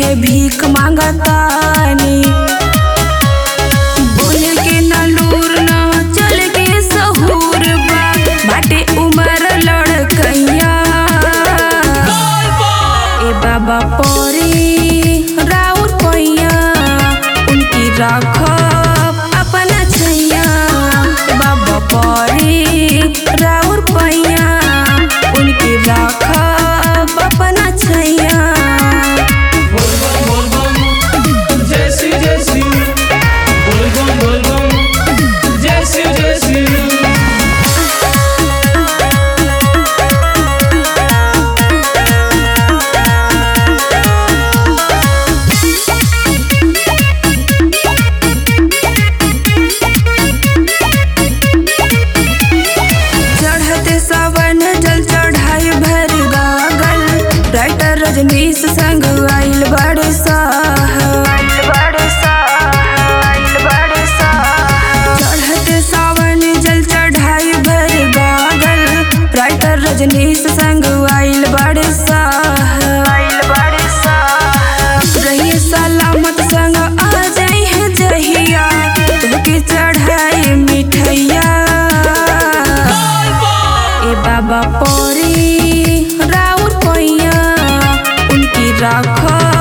है भीख मांगतानी बोले के ना लूर ना चल के सहूर बा बाटे उमर लड़कैया ए बाबा परी राउर पैया उनकी राखब अपना छैया ए बाबा परी राउर पैया उनकी राखब अपना छैया बोल बम बोल बम जय श्री जय श्री बोल बम बोल बम जय श्री जय श्री चढ़ते सावन जल चढ़ाई भर गागल राइटर रजनीश संग आइल बड़े चढ़ते सावन जल चढ़ाई भर गागल राइटर रजनीश संग आइल बड़े रहिए सलामत संग आ जाई है जहिया तुमके चढ़ाई मिठैया ए बाबा परी राउर पैया उनकी राख